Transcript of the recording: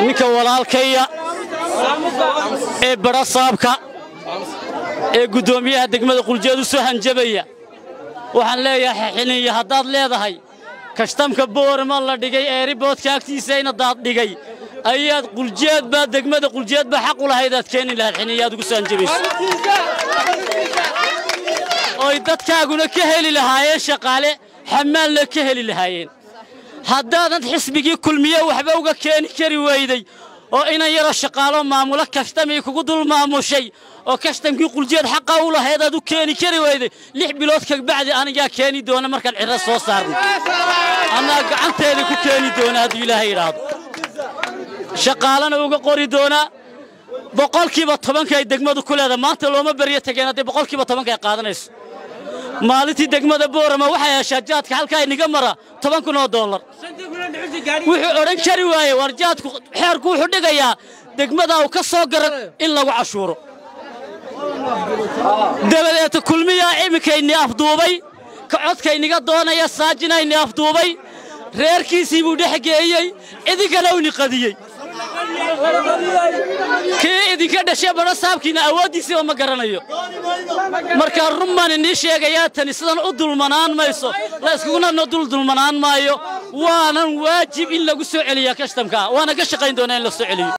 ninka walaalkaya ee barasaabka ee guddoomiyaha degmada quljeed u soo hanjabaya waxaan leeyahay xiniya haddaad leedahay kashtamka boorama la dhigay eeriboodka agtiisa ina daad dhigay ayaad quljeed baa degmada quljeed baa xaq u lahayd aad keeni lahayd xiniyaad ugu soo hanjabayso oy dadkaaguna ka heli lahaayeen shaqaale xamaalna ka heli lahaayeen haddaadan xisbigii kulmiye waxba uga keeni kari weyday oo inan yaroo shaqaalo maamulo kashtamii kugu dul maamushay oo kashtamkii quljeed xaqa u lahayd aad u keeni kari weyday lix bilood kabacdi anigaa keeni doona markaan cirro soo saarno annaa gacanteeda ku keeni doona hadduu ilaahay idhaahdo shaqaalana uga qori doonaa boqolkiiba tobanka ay degmadu ku leedahay maanta looma beryo tegeen haddii boqolkiiba tobanka ay qaadanayso maalintii degmada boorama waxay heshaa jaadka halkaa iniga mara toban kun oo dollar wuxuu odhan kari waaye war jaadku xeerku wuxuu dhigayaa degmadaa uu ka soo gara in lagu cashuuro dabadeeta kulmiyaa iminkayni afduubay ka codkayniga doonaya saajinayni afduubay reerkiisii buu dhex geeyey idinkana uni qadiyey kii idinka dhashay badho saabkiina awooddiisiiba ma garanayo markaa run baan inii sheegayaa tani sidan u dulmanaan mayso la iskuguna dul dulmanaan maayo waanan waajib in lagu soo celiyaa kashtamka waana ka shaqayn doonaa in la soo celiyo